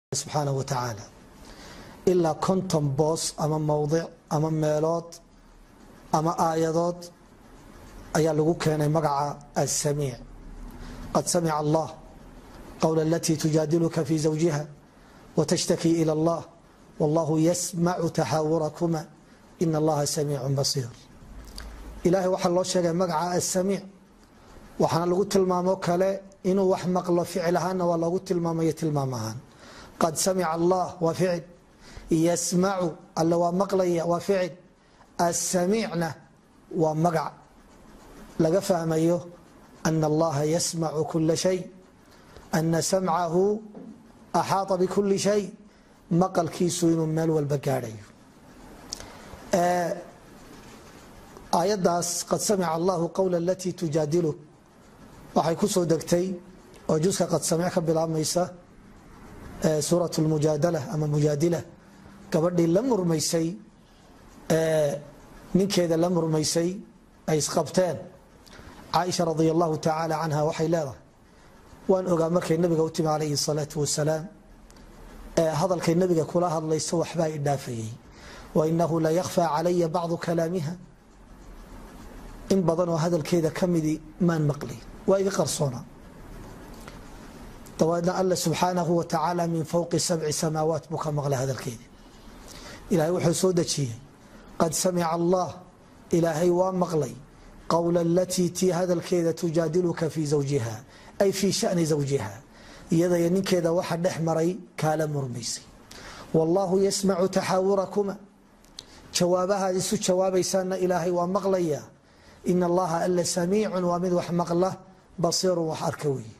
subxaana wa tacaala ilaa konton boos ama mowdic ama meelood ama aayadood ayaa lagu keenay magaca asamiic qad samica allah qowla alatii tujaadiluka fi zawjiha watashtakii ila allah wallahu yasmacu taxaawurakuma ina allaha samiicu basiir ilahay waxaa loo sheegay magaca asamiic waxaana lagu tilmaamo kale inuu wax maqlo ficil ahaanna waa loogu tilmaamayo tilmaam ahaan qad samica allah waa ficil yasmacu alle waa maqlaya waa ficil asamiicna waa magac laga fahmayo ana allaha yasmacu kula shay ana samcahu axaata bikuli shay maqalkiisu inuu meel walba gaadhayo aayadaas qad samica allahu qowla alatii tujaadilu waxay ku soo degtay oo juska qad samic ka bilaabmaysa suurat lmujaadala ama mujaadila gabadhii la murmaysay ninkeeda la murmaysay ay isqabteen caaisha radi allahu tacaala canha waxay leedahay waan ogaa markay nabiga u timi calayhi salaatu wasalaam hadalkay nabiga kula hadlayso waxbaa i dhaafayay wainahu la yakfaa calaya bacdu kalaamiha in badan oo hadalkeeda ka midi maan maqli waa iga qarsoona dabeedna alla subxaanahu wa tacaala min fowqi sabci samaawaat buu ka maqlay hadalkeeda ilaahay wuxuu soo dejiyey qad samica allah ilaahay waa maqlay qowla alatii tii hadalkeeda tujaadiluka fii zawjiha ay fii shani zawjiha iyadaya ninkeeda waxa dhex maray kaala murmaysay wallaahu yasmacu taxaawurakuma jawaabahaad isu jawaabaysaana ilaahay waa maqlaya in allaha alla samiicun waa mid wax maqla basiirun wax arka weeye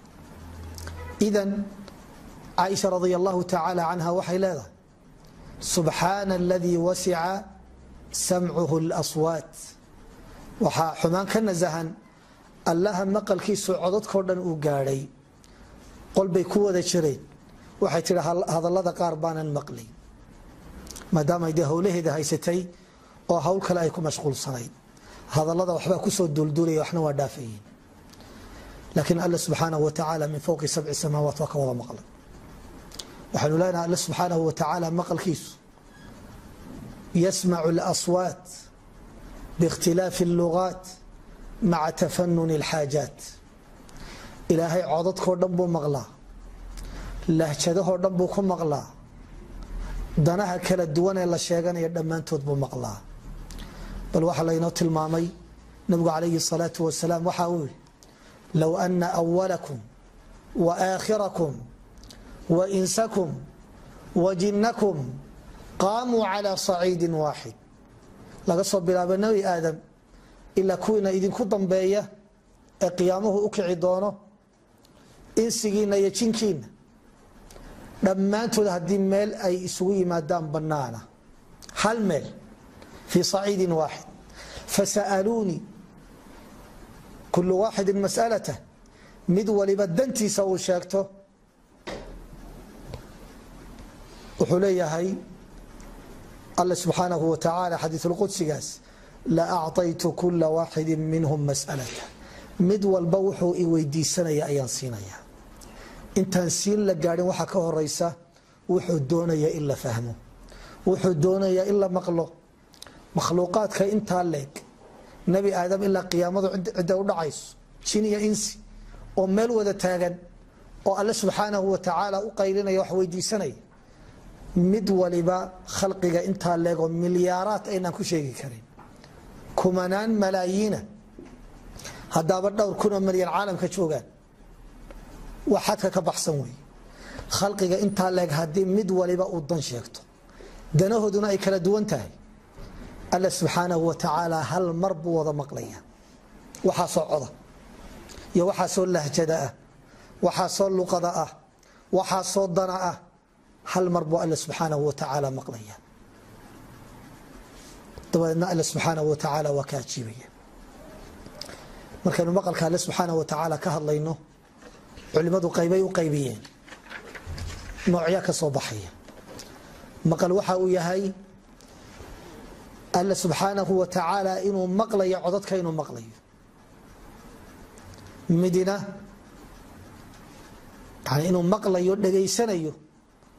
idan caaisha radi allahu tacaala canha waxay leedahay subxaana aladii wasica samcuhu اlaswaat waxaa xumaan ka nasahan allaha maqalkiisu codadkao dhan uu gaadhay qolbay ku wada jireen waxay tihi hadallada qaar baanan maqlay maadaama dee howlaheeda haysatay oo hawl kale ay ku mashquulsanayd hadallada waxbaa kusoo duulduulaya waxna waa dhaafayeen laakiin alla subxaanahu wa tacaala min fowqi sabci samaawaat waa ka wada maqlay waxaanu leenaha alla subxaanahu wa tacaala maqalkiisu yasmacu اlaswaat biاkhtilaafi اllugaat maca tafanuni اlxaajaat ilaahay codadkao dhan buu maqlaa lahjadahoo dhan buu ku maqlaa danaha kala duwan ee la sheeganaya dhammaantood buu maqlaa bal waxaa laynoo tilmaamay nabigu calayhi الsalaatu wasalaam waxa uu yihi low ana awalakum wa aakhirakum wa insakum wa jinnakum qaamuu calى saciidi waaxid laga soo bilaabo nebi aadam ilaa kuwiina idinku dambeeya ee qiyaamuhu u kici doono insigiina iyo jinkiina dhammaantood haddii meel ay isugu yimaadaan banaana hal meel fii saciidi waaxid fasa'aluunii kulu waaxidi mas'alatah mid waliba dantiisa uu sheegto wuxuu leeyahay alla subxaanahu wa tacaala xadiisulqudsigaas la acطaytu kula waaxidi minhum mas'alata mid walba wuxuu i weydiisanaya ayaan siinaya intaan siin la gaadhin waxaa ka horeysa wuxuu doonaya in la fahmo wuxuu doonaya in la maqlo makhluuqaadka intaa leeg nebi aadam ilaa qiyaamadu cidda u dhacayso jin iyo insi oo meel wada taagan oo alle subxaanahu wa tacaala u qaylinaya wax weydiisanaya mid waliba khalqiga intaa leeg oo milyaaraad aynaan ku sheegi karin kumanaan malaayiina haddaaba dhowr kunoo milyan caalamka joogaan wax xadka ka baxsan wey khalqiga intaa leeg haddii mid waliba uu dan sheegto danahooduna ay kala duwan tahay alla subxaanahu wa tacaala hal mar buu wada maqlaya waxaasoo coda iyo waxaasoo lahjada ah waxaasoo luqada ah waxaasoo dana ah hal mar buu alla subxaanahu wa tacaala maqlaya dabadeedna alla subxaanahu wa tacaala waa ka ajiibaya markaynu maqalka alle subxaanahu wa tacaala ka hadlayno culimadu qaybay u qaybiyeen noocya ka soo baxaya maqal waxa uu yahay alla subxaanahu wa tacaala inuu maqlayo codadka inuu maqlayo midina yani inuu maqlayo dhegaysanayo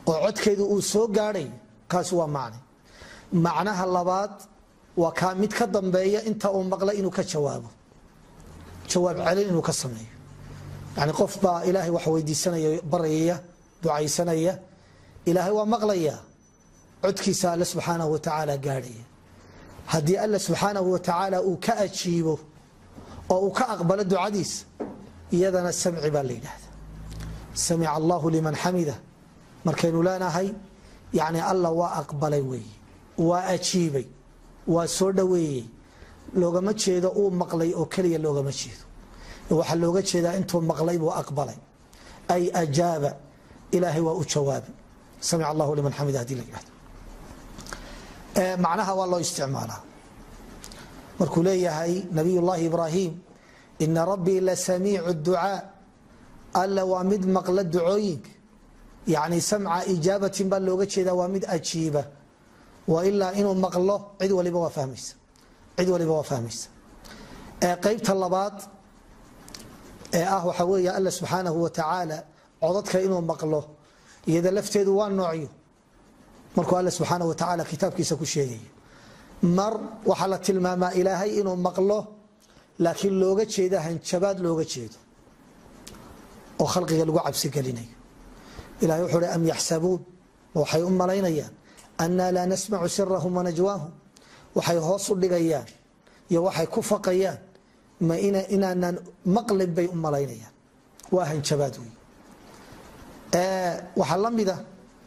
oo codkeedu uu soo gaadhay kaasi waa macne macnaha labaad waa kaa mid ka dambeeya inta uu maqlay inuu ka jawaabo jawaab celin inuu ka sameeyo yani qof baa ilaahay wax weydiisanaya baryaya ducaysanaya ilaahay waa maqlaya codkiisa alle subxaanahu watacaala gaadhaya haddii alle subxaanahu watacaala uu ka ajiibo oo uu ka aqbalo ducadiisa iyadana samci baa la yidhaahda samica allahu liman xamida markaynu leenahay yani alla waa aqbalay weeye waa ajiibay waa soo dhoweeyey loogama jeedo uu maqlay oo keliya loogama jeedo waxaa looga jeedaa intuu maqlay buu aqbalay ay ajaaba ilaahay waa u jawaabay samic allahu liman xamida hadii la yihahdo macnaha waa loo isticmaalaa markuu leeyahay nabiy llaahi ibraahim ina rabbii la samiicu ducaa alla waa mid maqla ducooyinka yani samca ijaabatin baa looga jeedaa waa mid ajiiba wa ilaa inuu maqlo cid waliba waa fahmaysa cid waliba waa fahmaysa qeybta labaad ee ah waxaa weeye alla subxaanahu wa tacaala codadka inuu maqlo iyada lafteedu waa noocyo markuu alle subxaanahu wa tacaala kitaabkiisa ku sheegaya mar waxaa la tilmaamaa ilaahay inuu maqlo laakiin looga jeeda hanjabaad looga jeedo oo khalqiga lagu cabsigelinayo ilahay wuxuu hi am yaxsabuun waxay u malaynayaan annaa laa nasmacu sirahum wanajwaahum waxay hoos u dhigayaan iyo waxay ku faqayaan ma inaanaan maqlin bay u malaynayaan waa hanjabaad wey waxaa la mida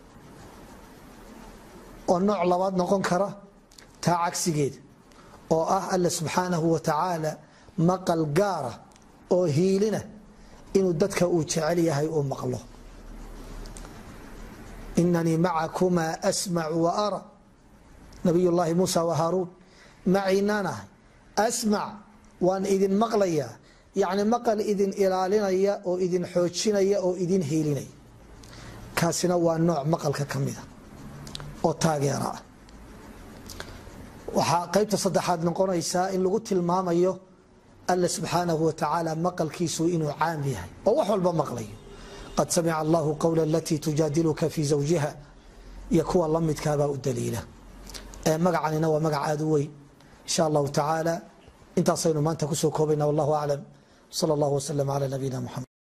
oo nooc labaad noqon kara taa cagsigeeda oo ah alla subxaanahu wa tacaala maqal gaara oo hiilina inuu dadka uu jecel yahay uu maqlo inanii macakumaa asmacu wa ara nabiy llaahi muusa wa haaruun maciinaan ahay asmac waan idin maqlayaa yacni maqal idin ilaalinaya oo idin xoojinaya oo idin hiilinaya kaasina waa nooc maqalka ka mida oo taageera ah waxaa qaybta saddexaad noqonaysaa in lagu tilmaamayo alla subxaanahu wa tacaala maqalkiisu inuu caam yahay oo wax walba maqlayo qad samica allahu qowla alatii tujaadiluka fii zawjiha iyo kuwa la midkaabaa u daliila magacanina waa magac aada u weyn insha allahu tacaala intaasaynu maanta kusoo koobayna wallahu aclam sal allahu waslm ala nabiyina muxamed